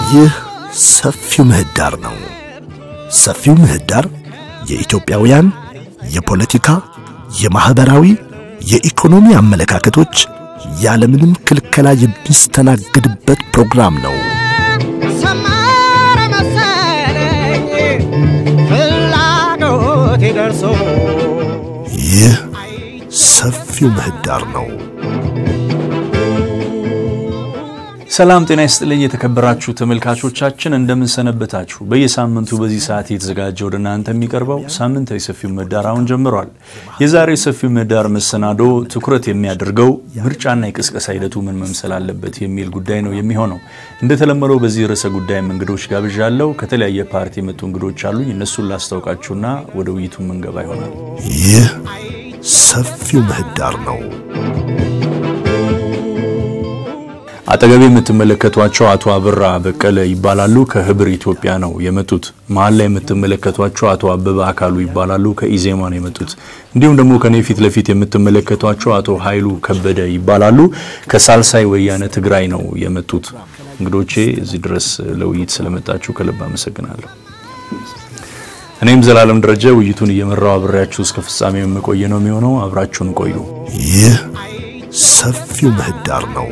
ይህ ሰፊው ምህዳር ነው። ሰፊው ምህዳር የኢትዮጵያውያን የፖለቲካ፣ የማኅበራዊ፣ የኢኮኖሚ አመለካከቶች ያለምንም ክልከላ የሚስተናግድበት ፕሮግራም ነው። ሰመረ መሰለኝ ፍላጎቴ ደርሶ ይህ ሰፊው ምህዳር ነው። ሰላም ጤና ይስጥልኝ የተከበራችሁ ተመልካቾቻችን እንደምንሰነበታችሁ። በየሳምንቱ በዚህ ሰዓት የተዘጋጀ ወደ እናንተ የሚቀርበው ሳምንታዊ ሰፊው ምህዳር አሁን ጀምሯል። የዛሬ ሰፊው ምህዳር መሰናዶ ትኩረት የሚያደርገው ምርጫና የቅስቀሳ ሂደቱ ምን መምሰል አለበት የሚል ጉዳይ ነው የሚሆነው። እንደተለመደው በዚህ ርዕሰ ጉዳይም እንግዶች ጋብዣለሁ። ከተለያየ ፓርቲ የመጡ እንግዶች አሉኝ። እነሱን ላስታውቃችሁና ወደ ውይይቱ ምንገባ ይሆናል። ይህ ሰፊው ምህዳር ነው። አጠገቤ የምትመለከቷቸው አቶ አበራ በቀለ ይባላሉ። ከህብር ኢትዮጵያ ነው የመጡት። መሀል ላይ የምትመለከቷቸው አቶ አበበ አካሉ ይባላሉ። ከኢዜማ ነው የመጡት። እንዲሁም ደግሞ ከኔ ፊት ለፊት የምትመለከቷቸው አቶ ኃይሉ ከበደ ይባላሉ። ከሳልሳይ ወያነ ትግራይ ነው የመጡት። እንግዶቼ እዚህ ድረስ ለውይይት ስለመጣችሁ ከልብ አመሰግናለሁ። እኔም ዘላለም ደረጀ ውይይቱን እየመራው አብሬያችሁ እስከ ፍጻሜ የምቆየ ነው የሚሆነው። አብራችሁን ቆዩ። ይህ ሰፊው ምህዳር ነው።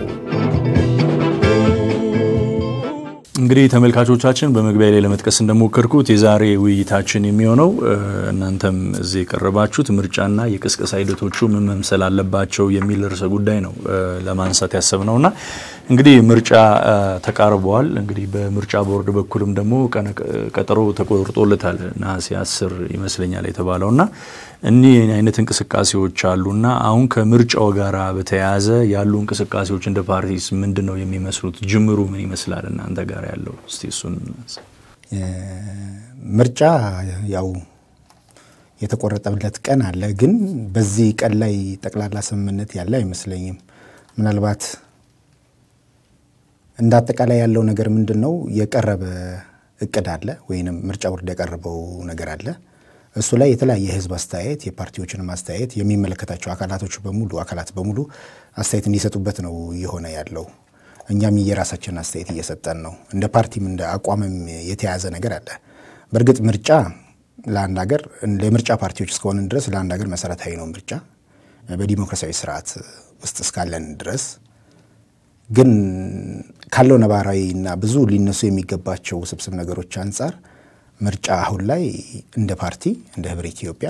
እንግዲህ ተመልካቾቻችን በመግቢያ ላይ ለመጥቀስ እንደሞከርኩት የዛሬ ውይይታችን የሚሆነው እናንተም እዚህ የቀረባችሁት ምርጫና የቅስቀሳ ሂደቶቹ ምን መምሰል አለባቸው የሚል ርዕሰ ጉዳይ ነው ለማንሳት ያሰብነውና እንግዲህ ምርጫ ተቃርበዋል። እንግዲህ በምርጫ ቦርድ በኩልም ደግሞ ቀጠሮ ተቆርጦለታል ነሐሴ አስር ይመስለኛል የተባለውና እኒህ አይነት እንቅስቃሴዎች አሉና አሁን ከምርጫው ጋር በተያያዘ ያሉ እንቅስቃሴዎች እንደ ፓርቲስ ምንድን ነው የሚመስሉት? ጅምሩ ምን ይመስላል እናንተ ጋር ያለው? እስቲ እሱን ምርጫ ያው የተቆረጠለት ቀን አለ፣ ግን በዚህ ቀን ላይ ጠቅላላ ስምምነት ያለ አይመስለኝም። ምናልባት እንደ አጠቃላይ ያለው ነገር ምንድን ነው? የቀረበ እቅድ አለ ወይንም ምርጫ ቦርድ ያቀረበው ነገር አለ። እሱ ላይ የተለያየ የህዝብ አስተያየት፣ የፓርቲዎችንም አስተያየት የሚመለከታቸው አካላቶች በሙሉ አካላት በሙሉ አስተያየት እንዲሰጡበት ነው እየሆነ ያለው። እኛም የራሳችንን አስተያየት እየሰጠን ነው። እንደ ፓርቲም እንደ አቋምም የተያዘ ነገር አለ። በእርግጥ ምርጫ ለአንድ ሀገር ለምርጫ ፓርቲዎች እስከሆንን ድረስ ለአንድ ሀገር መሰረታዊ ነው። ምርጫ በዲሞክራሲያዊ ስርዓት ውስጥ እስካለን ድረስ ግን ካለው ነባራዊ እና ብዙ ሊነሱ የሚገባቸው ውስብስብ ነገሮች አንጻር ምርጫ አሁን ላይ እንደ ፓርቲ እንደ ህብረ ኢትዮጵያ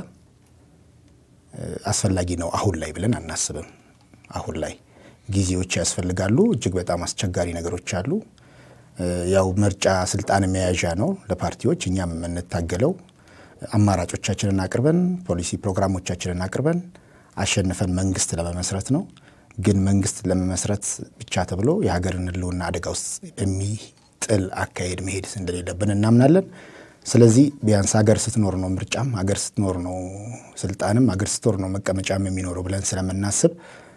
አስፈላጊ ነው አሁን ላይ ብለን አናስብም። አሁን ላይ ጊዜዎች ያስፈልጋሉ። እጅግ በጣም አስቸጋሪ ነገሮች አሉ። ያው ምርጫ ስልጣን መያዣ ነው ለፓርቲዎች። እኛም የምንታገለው አማራጮቻችንን አቅርበን ፖሊሲ ፕሮግራሞቻችንን አቅርበን አሸንፈን መንግስት ለመመስረት ነው። ግን መንግስት ለመመስረት ብቻ ተብሎ የሀገርን ህልውና አደጋ ውስጥ በሚጥል አካሄድ መሄድ እንደሌለብን እናምናለን። ስለዚህ ቢያንስ ሀገር ስትኖር ነው ምርጫም፣ ሀገር ስትኖር ነው ስልጣንም፣ ሀገር ስትኖር ነው መቀመጫም የሚኖረው ብለን ስለምናስብ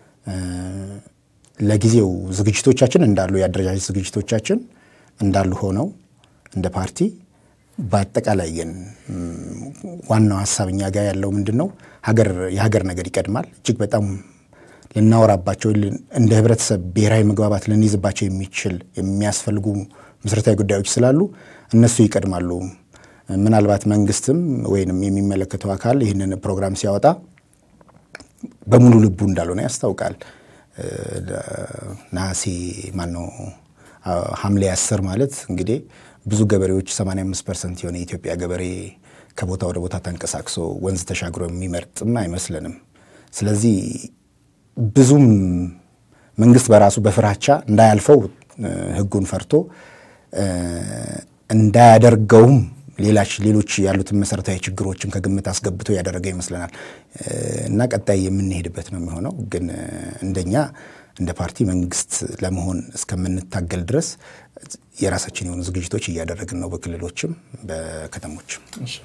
ለጊዜው ዝግጅቶቻችን እንዳሉ የአደረጃጀት ዝግጅቶቻችን እንዳሉ ሆነው እንደ ፓርቲ በአጠቃላይ ግን ዋናው ሀሳብ እኛ ጋር ያለው ምንድን ነው? የሀገር ነገር ይቀድማል። እጅግ በጣም ልናወራባቸው እንደ ህብረተሰብ ብሔራዊ መግባባት ልንይዝባቸው የሚችል የሚያስፈልጉ መሰረታዊ ጉዳዮች ስላሉ እነሱ ይቀድማሉ። ምናልባት መንግስትም ወይንም የሚመለከተው አካል ይህንን ፕሮግራም ሲያወጣ በሙሉ ልቡ እንዳልሆነ ያስታውቃል። ነሐሴ ማነው ሐምሌ አስር ማለት እንግዲህ ብዙ ገበሬዎች 85 ፐርሰንት የሆነ የኢትዮጵያ ገበሬ ከቦታ ወደ ቦታ ተንቀሳቅሶ ወንዝ ተሻግሮ የሚመርጥም አይመስለንም። ስለዚህ ብዙም መንግስት በራሱ በፍራቻ እንዳያልፈው ህጉን ፈርቶ እንዳያደርገውም ሌላች ሌሎች ያሉትን መሰረታዊ ችግሮችን ከግምት አስገብቶ ያደረገ ይመስለናል እና ቀጣይ የምንሄድበት ነው የሚሆነው። ግን እንደኛ እንደ ፓርቲ መንግስት ለመሆን እስከምንታገል ድረስ የራሳችን የሆኑ ዝግጅቶች እያደረግን ነው፣ በክልሎችም በከተሞችም።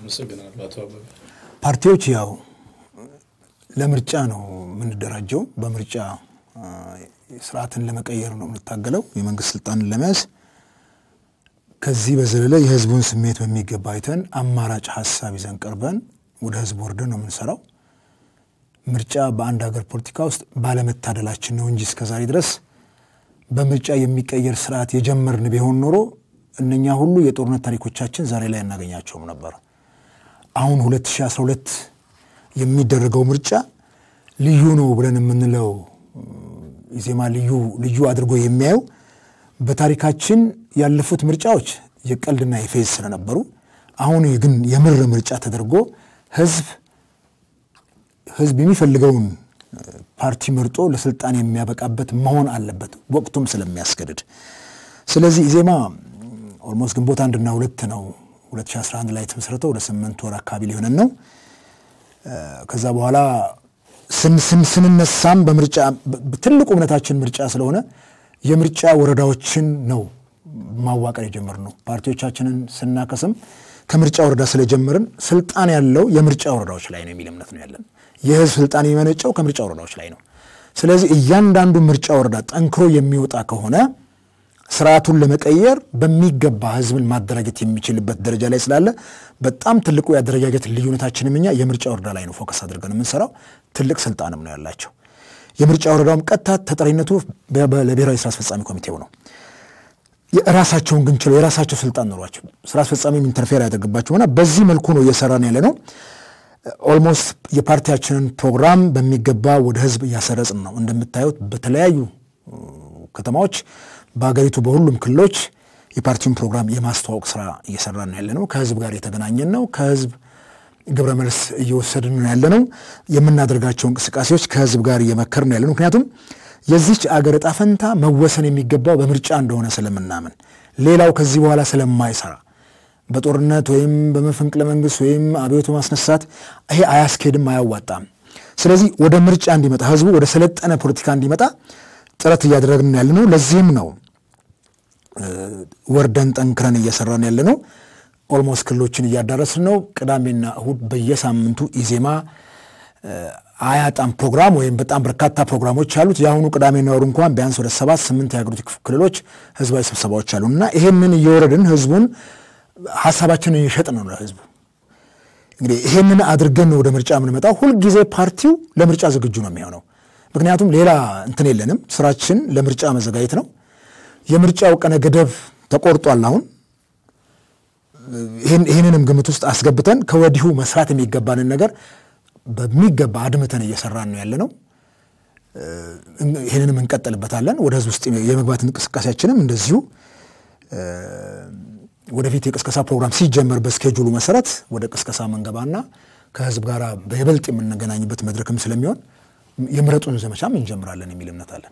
ፓርቲዎች ያው ለምርጫ ነው የምንደራጀው። በምርጫ ስርዓትን ለመቀየር ነው የምንታገለው፣ የመንግስት ስልጣንን ለመያዝ ከዚህ በዘለለ የህዝቡን ስሜት በሚገባ አይተን አማራጭ ሀሳብ ይዘን ቀርበን ወደ ህዝብ ወርደን ነው የምንሰራው። ምርጫ በአንድ ሀገር ፖለቲካ ውስጥ ባለመታደላችን ነው እንጂ እስከዛሬ ድረስ በምርጫ የሚቀየር ስርዓት የጀመርን ቢሆን ኖሮ እነኛ ሁሉ የጦርነት ታሪኮቻችን ዛሬ ላይ አናገኛቸውም ነበር። አሁን 2012 የሚደረገው ምርጫ ልዩ ነው ብለን የምንለው ኢዜማ ልዩ ልዩ አድርጎ የሚያየው በታሪካችን ያለፉት ምርጫዎች የቀልድና የፌዝ ስለነበሩ አሁን ግን የምር ምርጫ ተደርጎ ህዝብ ህዝብ የሚፈልገውን ፓርቲ መርጦ ለስልጣን የሚያበቃበት መሆን አለበት ወቅቱም ስለሚያስገድድ። ስለዚህ ኢዜማ ኦልሞስት ግንቦት አንድና ሁለት ነው 2011 ላይ የተመሰረተው ወደ ስምንት ወር አካባቢ ሊሆነን ነው። ከዛ በኋላ ስንነሳም በምርጫ ትልቁ እምነታችን ምርጫ ስለሆነ የምርጫ ወረዳዎችን ነው ማዋቀር የጀመርነው። ፓርቲዎቻችንን ስናከስም ከምርጫ ወረዳ ስለጀመርን ስልጣን ያለው የምርጫ ወረዳዎች ላይ ነው የሚል እምነት ነው ያለን። የህዝብ ስልጣን የሚመነጨው ከምርጫ ወረዳዎች ላይ ነው። ስለዚህ እያንዳንዱ ምርጫ ወረዳ ጠንክሮ የሚወጣ ከሆነ ስርዓቱን ለመቀየር በሚገባ ህዝብን ማደራጀት የሚችልበት ደረጃ ላይ ስላለ በጣም ትልቁ የአደረጃጀት ልዩነታችንም እኛ የምርጫ ወረዳ ላይ ነው ፎከስ አድርገን የምንሰራው። ትልቅ ስልጣንም ነው ያላቸው። የምርጫ ወረዳውም ቀጥታ ተጠሪነቱ ለብሔራዊ ስራ አስፈጻሚ ኮሚቴው ነው። የራሳቸውን ግን ችለው የራሳቸው ስልጣን ኖሯቸው ስራ አስፈጻሚ ኢንተርፌር ያደርግባቸውና በዚህ መልኩ ነው እየሰራን ያለ ነው። ኦልሞስት የፓርቲያችንን ፕሮግራም በሚገባ ወደ ህዝብ እያሰረጽን ነው። እንደምታዩት በተለያዩ ከተማዎች በሀገሪቱ በሁሉም ክልሎች የፓርቲውን ፕሮግራም የማስተዋወቅ ስራ እየሰራን ያለ ነው። ከህዝብ ጋር የተገናኘን ነው። ከህዝብ ግብረ መልስ እየወሰድን ነው ያለ ነው። የምናደርጋቸው እንቅስቃሴዎች ከህዝብ ጋር እየመከርን ያለ ነው። ምክንያቱም የዚች አገር ዕጣ ፈንታ መወሰን የሚገባው በምርጫ እንደሆነ ስለምናምን ሌላው ከዚህ በኋላ ስለማይሰራ በጦርነት ወይም በመፈንቅለ መንግስት ወይም አብዮት ማስነሳት ይሄ አያስኬድም፣ አያዋጣም። ስለዚህ ወደ ምርጫ እንዲመጣ ህዝቡ ወደ ሰለጠነ ፖለቲካ እንዲመጣ ጥረት እያደረግን ያለ ነው። ለዚህም ነው ወርደን ጠንክረን እየሰራን ያለ ነው። ኦልሞስት ክልሎችን እያዳረስን ነው። ቅዳሜና እሁድ በየሳምንቱ ኢዜማ አያጣም ፕሮግራም ወይም በጣም በርካታ ፕሮግራሞች አሉት። የአሁኑ ቅዳሜና እሁድ እንኳን ቢያንስ ወደ ሰባት ስምንት የሀገሪቱ ክልሎች ህዝባዊ ስብሰባዎች አሉ እና ይሄንን እየወረድን ህዝቡን ሀሳባችንን እየሸጥን ነው ለህዝቡ። እንግዲህ ይሄንን አድርገን ነው ወደ ምርጫ የምንመጣው። ሁልጊዜ ፓርቲው ለምርጫ ዝግጁ ነው የሚሆነው። ምክንያቱም ሌላ እንትን የለንም። ስራችን ለምርጫ መዘጋጀት ነው። የምርጫው ቀነ ገደብ ተቆርጧል። አሁን ይህንንም ግምት ውስጥ አስገብተን ከወዲሁ መስራት የሚገባንን ነገር በሚገባ አድምተን እየሰራን ነው ያለ ነው። ይህንንም እንቀጥልበታለን። ወደ ህዝብ ውስጥ የመግባት እንቅስቃሴያችንም እንደዚሁ ወደፊት የቅስቀሳ ፕሮግራም ሲጀመር በስኬጁሉ መሰረት ወደ ቅስቀሳ መንገባና ከህዝብ ጋር በይበልጥ የምንገናኝበት መድረክም ስለሚሆን የምረጡን ዘመቻም እንጀምራለን የሚል እምነት አለን።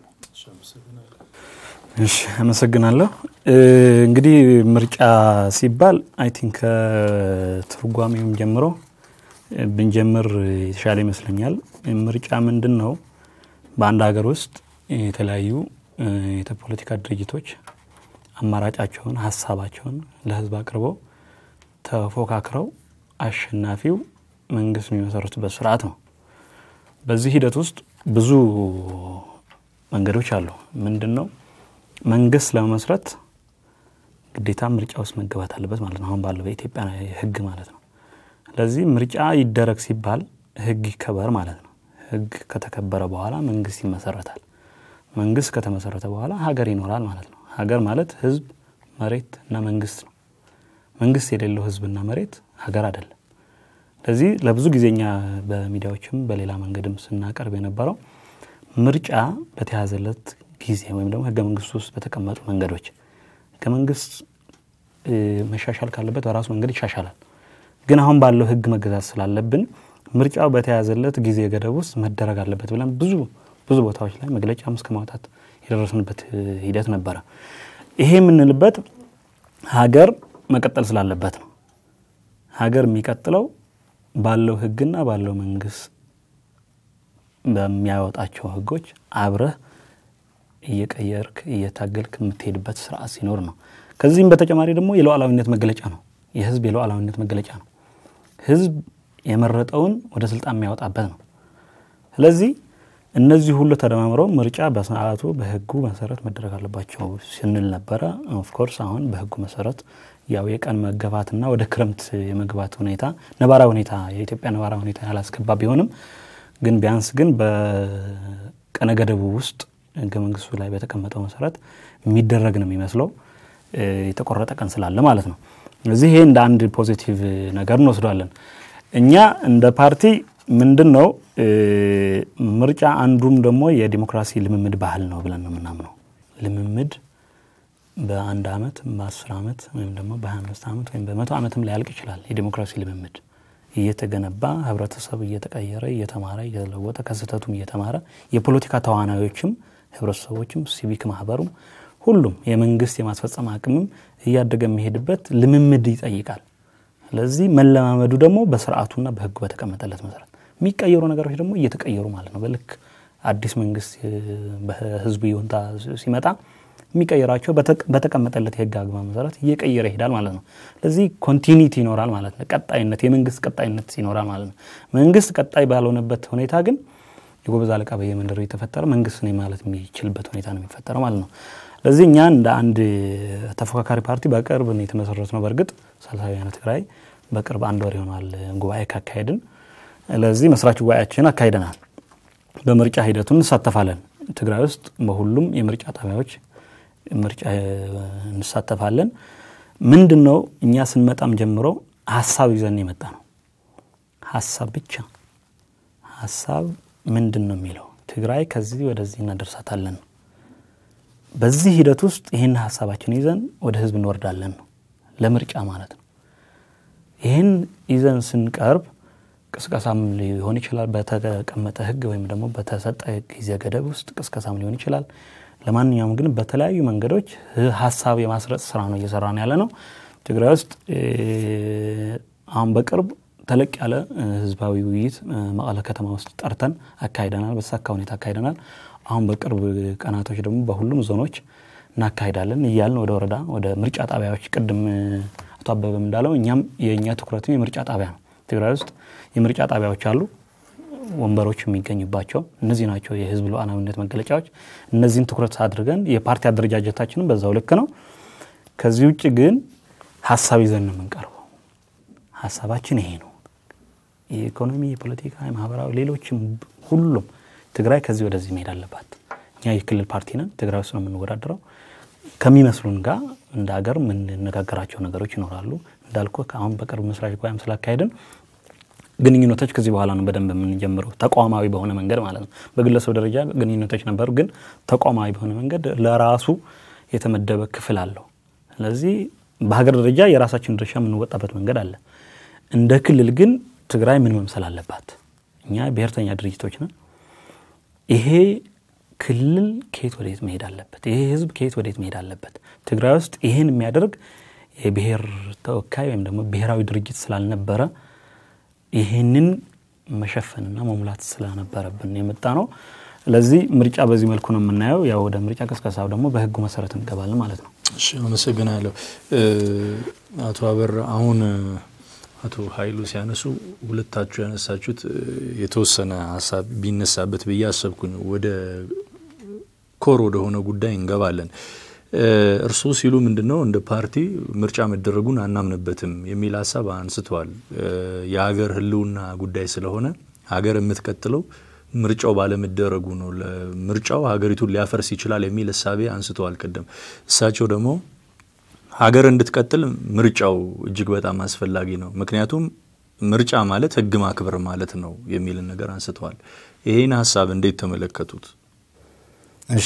እሺ አመሰግናለሁ። እንግዲህ ምርጫ ሲባል አይ ቲንክ ከትርጓሜውም ጀምሮ ብንጀምር የተሻለ ይመስለኛል። ምርጫ ምንድን ነው? በአንድ ሀገር ውስጥ የተለያዩ የፖለቲካ ድርጅቶች አማራጫቸውን፣ ሀሳባቸውን ለህዝብ አቅርበው ተፎካክረው አሸናፊው መንግስት የሚመሰርቱበት ስርዓት ነው። በዚህ ሂደት ውስጥ ብዙ መንገዶች አሉ። ምንድን ነው መንግስት ለመመስረት ግዴታ ምርጫ ውስጥ መገባት አለበት ማለት ነው። አሁን ባለው በኢትዮጵያ ህግ ማለት ነው። ስለዚህ ምርጫ ይደረግ ሲባል ህግ ይከበር ማለት ነው። ህግ ከተከበረ በኋላ መንግስት ይመሰረታል። መንግስት ከተመሰረተ በኋላ ሀገር ይኖራል ማለት ነው። ሀገር ማለት ህዝብ፣ መሬት እና መንግስት ነው። መንግስት የሌለው ህዝብና መሬት ሀገር አይደለም። ስለዚህ ለብዙ ጊዜኛ በሚዲያዎችም በሌላ መንገድም ስናቀርብ የነበረው ምርጫ በተያዘለት ጊዜ ወይም ደግሞ ህገ መንግስቱ ውስጥ በተቀመጡ መንገዶች ህገ መንግስት መሻሻል ካለበት በራሱ መንገድ ይሻሻላል። ግን አሁን ባለው ህግ መገዛት ስላለብን ምርጫው በተያዘለት ጊዜ ገደብ ውስጥ መደረግ አለበት ብለን ብዙ ብዙ ቦታዎች ላይ መግለጫም እስከ ማውጣት የደረስንበት ሂደት ነበረ። ይሄ የምንልበት ሀገር መቀጠል ስላለበት ነው። ሀገር የሚቀጥለው ባለው ህግና ባለው መንግስት በሚያወጣቸው ህጎች አብረህ እየቀየርክ እየታገልክ የምትሄድበት ስርዓት ሲኖር ነው። ከዚህም በተጨማሪ ደግሞ የሉዓላዊነት መገለጫ ነው። የህዝብ የሉዓላዊነት መገለጫ ነው። ህዝብ የመረጠውን ወደ ስልጣን የሚያወጣበት ነው። ስለዚህ እነዚህ ሁሉ ተደማምረው ምርጫ በሰዓቱ በህጉ መሰረት መደረግ አለባቸው ስንል ነበረ። ኦፍኮርስ አሁን በህጉ መሰረት ያው የቀን መገፋትና ወደ ክረምት የመግባት ሁኔታ ነባራዊ ሁኔታ የኢትዮጵያ ነባራዊ ሁኔታ ያላስገባ ቢሆንም ግን ቢያንስ ግን በቀነ ገደቡ ውስጥ ህገ መንግስቱ ላይ በተቀመጠው መሰረት የሚደረግ ነው የሚመስለው። የተቆረጠ ቀን ስላለ ማለት ነው። ስለዚህ ይሄ እንደ አንድ ፖዚቲቭ ነገር እንወስዷለን። እኛ እንደ ፓርቲ ምንድን ነው ምርጫ አንዱም ደግሞ የዲሞክራሲ ልምምድ ባህል ነው ብለን ነው የምናምነው። ልምምድ በአንድ አመት በአስር አመት ወይም ደግሞ በሀያ አምስት አመት ወይም በመቶ አመትም ሊያልቅ ይችላል። የዲሞክራሲ ልምምድ እየተገነባ ህብረተሰብ እየተቀየረ እየተማረ እየተለወጠ ከስህተቱም እየተማረ የፖለቲካ ተዋናዮችም ህብረተሰቦችም ሲቪክ ማህበሩም ሁሉም የመንግስት የማስፈጸም አቅምም እያደገ የሚሄድበት ልምምድ ይጠይቃል። ስለዚህ መለማመዱ ደግሞ በስርዓቱና በህጉ በተቀመጠለት መሰረት የሚቀየሩ ነገሮች ደግሞ እየተቀየሩ ማለት ነው። በልክ አዲስ መንግስት በህዝቡ ይሁንታ ሲመጣ የሚቀይራቸው በተቀመጠለት የህግ አግባብ መሰረት እየቀየረ ይሄዳል ማለት ነው። ስለዚህ ኮንቲኒቲ ይኖራል ማለት ነው። ቀጣይነት የመንግስት ቀጣይነት ይኖራል ማለት ነው። መንግስት ቀጣይ ባልሆነበት ሁኔታ ግን የጎበዝ አለቃ በየመንደሩ የተፈጠረ መንግስት ነኝ ማለት የሚችልበት ሁኔታ ነው የሚፈጠረው ማለት ነው። ስለዚህ እኛ እንደ አንድ ተፎካካሪ ፓርቲ በቅርብ ነው የተመሰረት ነው። በእርግጥ ሳልሳዊ ወያነ ትግራይ በቅርብ አንድ ወር ይሆናል ጉባኤ ካካሄድን። ለዚህ መስራች ጉባኤያችን አካሂደናል። በምርጫ ሂደቱ እንሳተፋለን። ትግራይ ውስጥ በሁሉም የምርጫ ጣቢያዎች ምርጫ እንሳተፋለን። ምንድን ነው እኛ ስንመጣም ጀምሮ ሀሳብ ይዘን የመጣ ነው። ሀሳብ ብቻ ሀሳብ ምንድን ነው የሚለው ትግራይ ከዚህ ወደዚህ እናደርሳታለን ነው። በዚህ ሂደት ውስጥ ይህን ሀሳባችን ይዘን ወደ ህዝብ እንወርዳለን ነው ለምርጫ ማለት ነው። ይህን ይዘን ስንቀርብ ቅስቀሳም ሊሆን ይችላል። በተቀመጠ ህግ ወይም ደግሞ በተሰጠ ጊዜ ገደብ ውስጥ ቅስቀሳም ሊሆን ይችላል። ለማንኛውም ግን በተለያዩ መንገዶች ሀሳብ የማስረጽ ስራ ነው እየሰራን ያለ ነው። ትግራይ ውስጥ አሁን በቅርብ ተለቅ ያለ ህዝባዊ ውይይት መቀለ ከተማ ውስጥ ጠርተን አካሂደናል። በተሳካ ሁኔታ አካሂደናል። አሁን በቅርብ ቀናቶች ደግሞ በሁሉም ዞኖች እናካሂዳለን እያልን ወደ ወረዳ ወደ ምርጫ ጣቢያዎች ቅድም አቶ አበበም እንዳለው እኛም የእኛ ትኩረትም የምርጫ ጣቢያ ነው። ትግራይ ውስጥ የምርጫ ጣቢያዎች አሉ ወንበሮች የሚገኙባቸው እነዚህ ናቸው የህዝብ ሉዓላዊነት መገለጫዎች። እነዚህን ትኩረት አድርገን የፓርቲ አደረጃጀታችንም በዛው ልክ ነው። ከዚህ ውጭ ግን ሀሳብ ይዘን ነው የምንቀርበው። ሀሳባችን ይሄ ነው። የኢኮኖሚ፣ የፖለቲካ፣ የማህበራዊ ሌሎችም ሁሉም ትግራይ ከዚህ ወደዚህ መሄድ አለባት። እኛ የክልል ፓርቲ ነን። ትግራይ ውስጥ ነው የምንወዳደረው። ከሚመስሉን ጋር እንደ ሀገር የምንነጋገራቸው ነገሮች ይኖራሉ። እንዳልኩ አሁን በቅርብ መስራች ጉባኤም ስላካሄድን ግንኙነቶች ከዚህ በኋላ ነው በደንብ የምንጀምረው፣ ተቋማዊ በሆነ መንገድ ማለት ነው። በግለሰብ ደረጃ ግንኙነቶች ነበሩ፣ ግን ተቋማዊ በሆነ መንገድ ለራሱ የተመደበ ክፍል አለው። ስለዚህ በሀገር ደረጃ የራሳችን ድርሻ የምንወጣበት መንገድ አለ። እንደ ክልል ግን ትግራይ ምን መምሰል አለባት? እኛ ብሔርተኛ ድርጅቶች ነን። ይሄ ክልል ከየት ወዴት መሄድ አለበት? ይሄ ህዝብ ከየት ወዴት መሄድ አለበት? ትግራይ ውስጥ ይህን የሚያደርግ የብሔር ተወካይ ወይም ደግሞ ብሔራዊ ድርጅት ስላልነበረ ይህንን መሸፈንና መሙላት ስለነበረብን የመጣ ነው። ስለዚህ ምርጫ በዚህ መልኩ ነው የምናየው። ያው ወደ ምርጫ ቅስቀሳው ደግሞ በህጉ መሰረት እንገባለን ማለት ነው። እሺ፣ አመሰግናለሁ አቶ አበራ። አሁን አቶ ኃይሉ ሲያነሱ ሁለታችሁ ያነሳችሁት የተወሰነ ሀሳብ ቢነሳበት ብዬ አሰብኩኝ። ወደ ኮር ወደሆነ ጉዳይ እንገባለን። እርስዎ ሲሉ ምንድን ነው እንደ ፓርቲ ምርጫ መደረጉን አናምንበትም የሚል ሀሳብ አንስተዋል። የሀገር ህልውና ጉዳይ ስለሆነ ሀገር የምትቀጥለው ምርጫው ባለመደረጉ ነው። ምርጫው ሀገሪቱን ሊያፈርስ ይችላል የሚል እሳቤ አንስተዋል ቅድም። እሳቸው ደግሞ ሀገር እንድትቀጥል ምርጫው እጅግ በጣም አስፈላጊ ነው፣ ምክንያቱም ምርጫ ማለት ህግ ማክበር ማለት ነው የሚልን ነገር አንስተዋል። ይህን ሀሳብ እንዴት ተመለከቱት? እሺ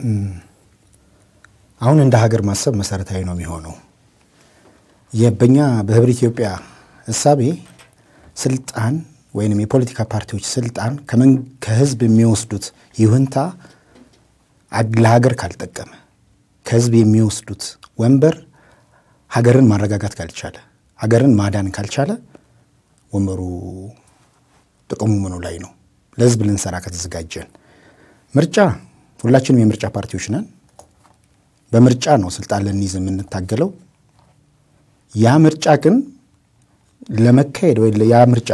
አሁን እንደ ሀገር ማሰብ መሰረታዊ ነው የሚሆነው። በኛ በህብረ ኢትዮጵያ እሳቤ ስልጣን ወይም የፖለቲካ ፓርቲዎች ስልጣን ከህዝብ የሚወስዱት ይሁንታ ለሀገር ካልጠቀመ ከህዝብ የሚወስዱት ወንበር ሀገርን ማረጋጋት ካልቻለ ሀገርን ማዳን ካልቻለ ወንበሩ ጥቅሙ ምኑ ላይ ነው? ለህዝብ ልንሰራ ከተዘጋጀን ምርጫ ሁላችንም የምርጫ ፓርቲዎች ነን። በምርጫ ነው ስልጣን ልንይዝ የምንታገለው። ያ ምርጫ ግን ለመካሄድ ወይ ያ ምርጫ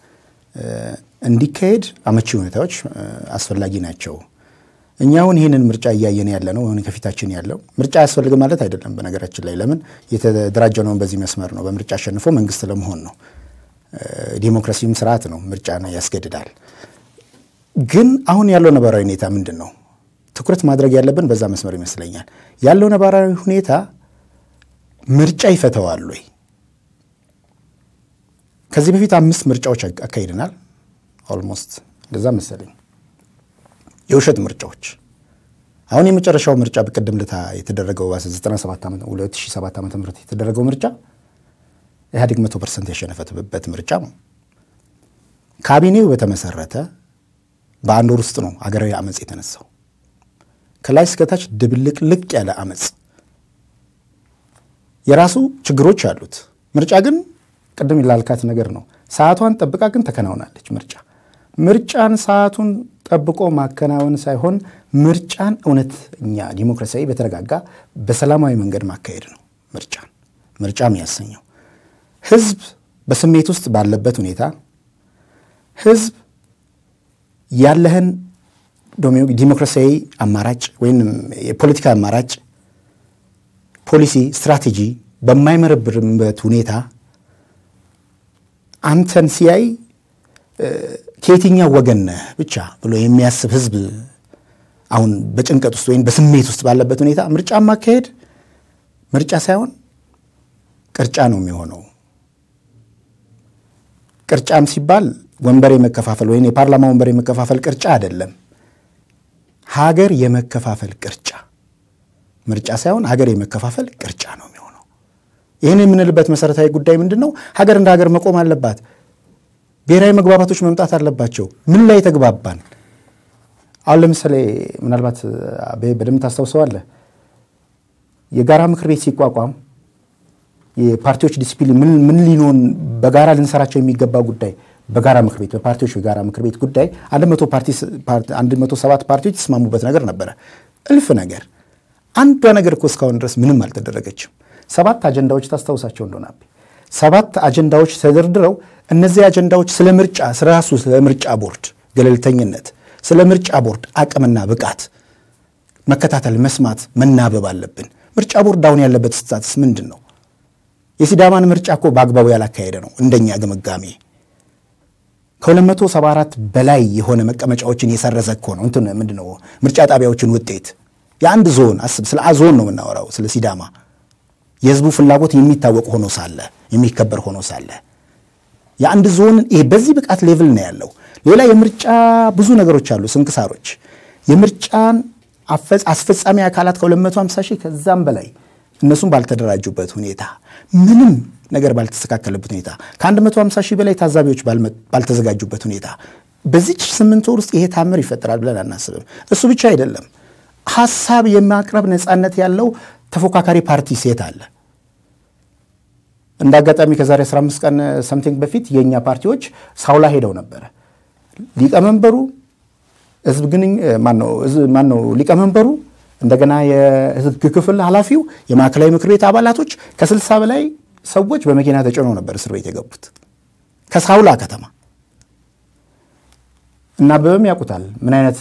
እንዲካሄድ አመቺ ሁኔታዎች አስፈላጊ ናቸው። እኛ አሁን ይህንን ምርጫ እያየን ያለ ነው። አሁን ከፊታችን ያለው ምርጫ አያስፈልግም ማለት አይደለም። በነገራችን ላይ ለምን የተደራጀ ነውን በዚህ መስመር ነው። በምርጫ አሸንፎ መንግስት ለመሆን ነው። ዲሞክራሲም ስርዓት ነው፣ ምርጫ ያስገድዳል። ግን አሁን ያለው ነባራዊ ሁኔታ ምንድን ነው? ትኩረት ማድረግ ያለብን በዛ መስመር ይመስለኛል። ያለው ነባራዊ ሁኔታ ምርጫ ይፈተዋል ወይ? ከዚህ በፊት አምስት ምርጫዎች አካሂደናል። ኦልሞስት እንደዛ መሰለኝ የውሸት ምርጫዎች። አሁን የመጨረሻው ምርጫ በቅድም ልታ የተደረገው 97 2007 ዓ ም የተደረገው ምርጫ ኢህአዴግ መቶ ፐርሰንት ያሸነፈበት ምርጫ ነው። ካቢኔው በተመሰረተ በአንድ ወር ውስጥ ነው አገራዊ አመፅ የተነሳው። ከላይ እስከታች ድብልቅልቅ ያለ አመፅ የራሱ ችግሮች አሉት። ምርጫ ግን ቅድም ላልካት ነገር ነው። ሰዓቷን ጠብቃ ግን ተከናውናለች። ምርጫ ምርጫን ሰዓቱን ጠብቆ ማከናወን ሳይሆን ምርጫን እውነተኛ ዲሞክራሲያዊ፣ በተረጋጋ በሰላማዊ መንገድ ማካሄድ ነው። ምርጫን ምርጫ የሚያሰኘው ህዝብ በስሜት ውስጥ ባለበት ሁኔታ ህዝብ ያለህን ዲሞክራሲያዊ አማራጭ ወይም የፖለቲካ አማራጭ ፖሊሲ፣ ስትራቴጂ በማይመረብርበት ሁኔታ አንተን ሲያይ ከየትኛው ወገን ነህ ብቻ ብሎ የሚያስብ ህዝብ አሁን በጭንቀት ውስጥ ወይም በስሜት ውስጥ ባለበት ሁኔታ ምርጫ ማካሄድ ምርጫ ሳይሆን ቅርጫ ነው የሚሆነው። ቅርጫም ሲባል ወንበር የመከፋፈል ወይም የፓርላማ ወንበር የመከፋፈል ቅርጫ አይደለም። ሀገር የመከፋፈል ቅርጫ ምርጫ ሳይሆን ሀገር የመከፋፈል ቅርጫ ነው የሚሆነው። ይህን የምንልበት መሰረታዊ ጉዳይ ምንድን ነው? ሀገር እንደ ሀገር መቆም አለባት። ብሔራዊ መግባባቶች መምጣት አለባቸው። ምን ላይ ተግባባን? አሁን ለምሳሌ ምናልባት በደንብ ታስታውሰዋለህ፣ የጋራ ምክር ቤት ሲቋቋም የፓርቲዎች ዲሲፕሊን ምን ሊኖን በጋራ ልንሰራቸው የሚገባ ጉዳይ በጋራ ምክር ቤት በፓርቲዎች የጋራ ምክር ቤት ጉዳይ አንድ መቶ ሰባት ፓርቲዎች የተስማሙበት ነገር ነበረ። እልፍ ነገር አንዷ ነገር እኮ እስካሁን ድረስ ምንም አልተደረገችም። ሰባት አጀንዳዎች ታስታውሳቸው እንደሆነ ሰባት አጀንዳዎች ተደርድረው እነዚህ አጀንዳዎች ስለ ምርጫ ስለ ራሱ ስለ ምርጫ ቦርድ ገለልተኝነት፣ ስለ ምርጫ ቦርድ አቅምና ብቃት መከታተል፣ መስማት፣ መናበብ አለብን። ምርጫ ቦርድ አሁን ያለበት ስታትስ ምንድን ነው? የሲዳማን ምርጫ እኮ በአግባቡ ያላካሄደ ነው እንደኛ ግምጋሜ። ከ274 በላይ የሆነ መቀመጫዎችን የሰረዘ እኮ ነው። እንትን ምንድን ነው ምርጫ ጣቢያዎችን ውጤት የአንድ ዞን አስብ። ስለ ዞን ነው የምናወራው፣ ስለ ሲዳማ የህዝቡ ፍላጎት የሚታወቅ ሆኖ ሳለ የሚከበር ሆኖ ሳለ የአንድ ዞን ይሄ በዚህ ብቃት ሌቭል ነው ያለው። ሌላ የምርጫ ብዙ ነገሮች አሉ፣ ስንክሳሮች የምርጫን አስፈጻሚ አካላት ከ250 ሺህ ከዛም በላይ እነሱም ባልተደራጁበት ሁኔታ ምንም ነገር ባልተስተካከለበት ሁኔታ ከ150 ሺህ በላይ ታዛቢዎች ባልተዘጋጁበት ሁኔታ በዚች ስምንት ወር ውስጥ ይሄ ታምር ይፈጠራል ብለን አናስብም። እሱ ብቻ አይደለም፣ ሀሳብ የማቅረብ ነፃነት ያለው ተፎካካሪ ፓርቲ ሴት አለ። እንደ አጋጣሚ ከዛሬ 15 ቀን ሰምቲንግ በፊት የእኛ ፓርቲዎች ሳውላ ሄደው ነበረ። ሊቀመንበሩ ህዝብ ግን ማነው ሊቀመንበሩ እንደገና የህዝብ ክፍል ኃላፊው የማዕከላዊ ምክር ቤት አባላቶች ከስልሳ በላይ ሰዎች በመኪና ተጭነው ነበር እስር ቤት የገቡት ከሳውላ ከተማ እና አበበም ያውቁታል ምን አይነት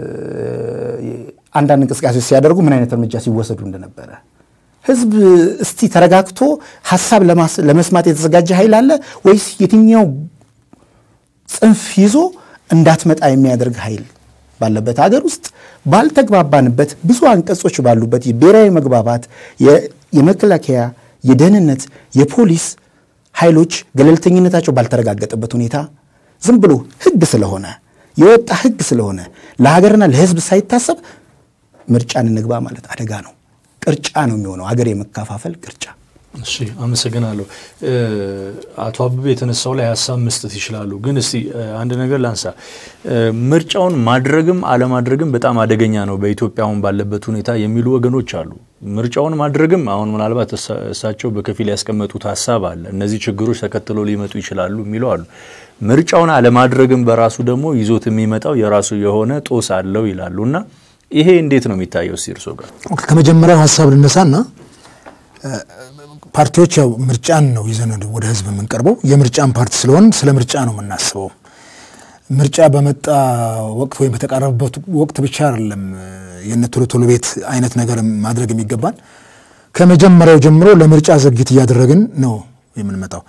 አንዳንድ እንቅስቃሴዎች ሲያደርጉ ምን አይነት እርምጃ ሲወሰዱ እንደነበረ። ህዝብ እስቲ ተረጋግቶ ሀሳብ ለመስማት የተዘጋጀ ኃይል አለ ወይስ የትኛው ጽንፍ ይዞ እንዳትመጣ የሚያደርግ ኃይል ባለበት ሀገር ውስጥ ባልተግባባንበት ብዙ አንቀጾች ባሉበት የብሔራዊ መግባባት የመከላከያ፣ የደህንነት፣ የፖሊስ ኃይሎች ገለልተኝነታቸው ባልተረጋገጠበት ሁኔታ ዝም ብሎ ህግ ስለሆነ የወጣ ህግ ስለሆነ ለሀገርና ለህዝብ ሳይታሰብ ምርጫን እንግባ ማለት አደጋ ነው። ቅርጫ ነው የሚሆነው፣ ሀገር የመከፋፈል ቅርጫ። እሺ አመሰግናለሁ። አቶ አበበ የተነሳው ላይ ሀሳብ መስጠት ይችላሉ። ግን እስቲ አንድ ነገር ላንሳ። ምርጫውን ማድረግም አለማድረግም በጣም አደገኛ ነው በኢትዮጵያ አሁን ባለበት ሁኔታ የሚሉ ወገኖች አሉ። ምርጫውን ማድረግም አሁን ምናልባት እሳቸው በከፊል ያስቀመጡት ሀሳብ አለ። እነዚህ ችግሮች ተከትሎ ሊመጡ ይችላሉ የሚሉ አሉ። ምርጫውን አለማድረግም በራሱ ደግሞ ይዞት የሚመጣው የራሱ የሆነ ጦስ አለው ይላሉ እና ይሄ እንዴት ነው የሚታየው? እስቲ እርሶ ጋር ከመጀመሪያው ሀሳብ ልነሳና ፓርቲዎች ያው ምርጫን ነው ይዘን ወደ ህዝብ የምንቀርበው። የምርጫን ፓርቲ ስለሆን ስለ ምርጫ ነው የምናስበው። ምርጫ በመጣ ወቅት ወይም በተቃረበበት ወቅት ብቻ አይደለም የነ ቶሎ ቶሎ ቤት አይነት ነገር ማድረግ የሚገባን። ከመጀመሪያው ጀምሮ ለምርጫ ዝግጅት እያደረግን ነው የምንመጣው።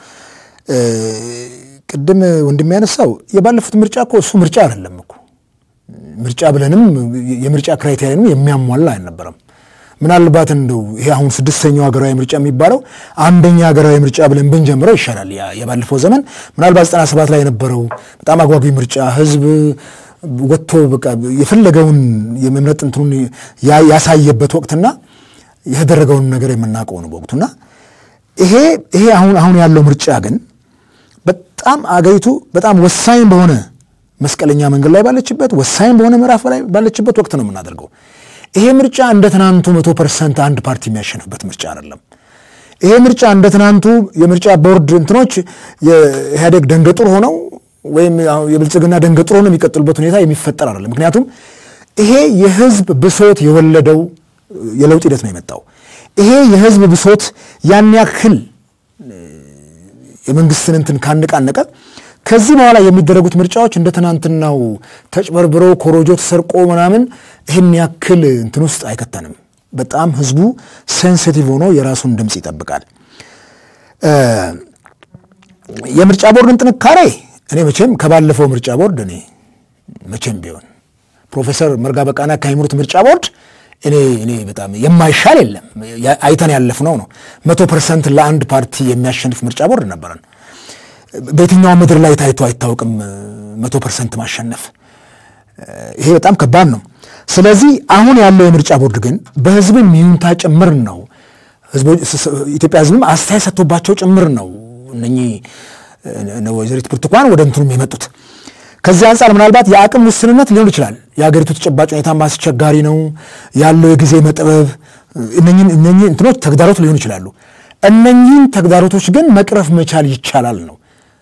ቅድም ወንድም ያነሳው የባለፉት ምርጫ እኮ እሱ ምርጫ አይደለም እኮ ምርጫ ብለንም የምርጫ ክራይቴሪያንም የሚያሟላ አልነበረም። ምናልባት እንደው ይሄ አሁን ስድስተኛው ሀገራዊ ምርጫ የሚባለው አንደኛ ሀገራዊ ምርጫ ብለን ብንጀምረው ይሻላል። ያ የባለፈው ዘመን ምናልባት ዘጠና ሰባት ላይ የነበረው በጣም አጓጊ ምርጫ ህዝብ ወጥቶ በቃ የፈለገውን የመምረጥ እንትኑን ያ- ያሳየበት ወቅትና የተደረገውን ነገር የምናውቀው ነው በወቅቱና ይሄ ይሄ አሁን አሁን ያለው ምርጫ ግን በጣም አገሪቱ በጣም ወሳኝ በሆነ መስቀለኛ መንገድ ላይ ባለችበት ወሳኝ በሆነ ምዕራፍ ላይ ባለችበት ወቅት ነው የምናደርገው። ይሄ ምርጫ እንደ ትናንቱ መቶ ፐርሰንት አንድ ፓርቲ የሚያሸንፍበት ምርጫ አይደለም። ይሄ ምርጫ እንደ ትናንቱ የምርጫ ቦርድ እንትኖች የኢህአዴግ ደንገጡር ሆነው ወይም ያው የብልጽግና ደንገጡር ሆነው የሚቀጥሉበት ሁኔታ የሚፈጠር አይደለም። ምክንያቱም ይሄ የህዝብ ብሶት የወለደው የለውጥ ሂደት ነው የመጣው። ይሄ የህዝብ ብሶት ያን ያክል የመንግስትን እንትን ካነቃነቀ ከዚህ በኋላ የሚደረጉት ምርጫዎች እንደ ትናንትናው ተጭበርብሮ ኮሮጆ ተሰርቆ ምናምን ይህን ያክል እንትን ውስጥ አይከተንም። በጣም ህዝቡ ሴንሲቲቭ ሆኖ የራሱን ድምፅ ይጠብቃል። እ የምርጫ ቦርድን ጥንካሬ እኔ መቼም ከባለፈው ምርጫ ቦርድ እኔ መቼም ቢሆን ፕሮፌሰር መርጋ በቃና ከሚመሩት ምርጫ ቦርድ እኔ እኔ በጣም የማይሻል የለም። ያ- አይተን ያለፍነው ነው። መቶ ፐርሰንት ለአንድ ፓርቲ የሚያሸንፍ ምርጫ ቦርድ ነበረን። በየትኛው ምድር ላይ ታይቶ አይታወቅም መቶ ፐርሰንት ማሸነፍ። ይሄ በጣም ከባድ ነው። ስለዚህ አሁን ያለው የምርጫ ቦርድ ግን በህዝብም ይሁንታ ጭምር ነው ህዝቦች- ስ- ስ- ኢትዮጵያ ህዝብም አስተያየት ሰጥቶባቸው ጭምር ነው እነኚህ እነ ወይዘሪት ብርቱካን ወደ እንትኑም የመጡት። ከዚህ አንጻር ምናልባት የአቅም ውስንነት ሊሆን ይችላል። የሀገሪቱ ተጨባጭ ሁኔታ አስቸጋሪ ነው ያለው የጊዜ መጥበብ፣ እነኚህን እነኚህ እንትኖች ተግዳሮት ሊሆኑ ይችላሉ። እነኚህን ተግዳሮቶች ግን መቅረፍ መቻል ይቻላል ነው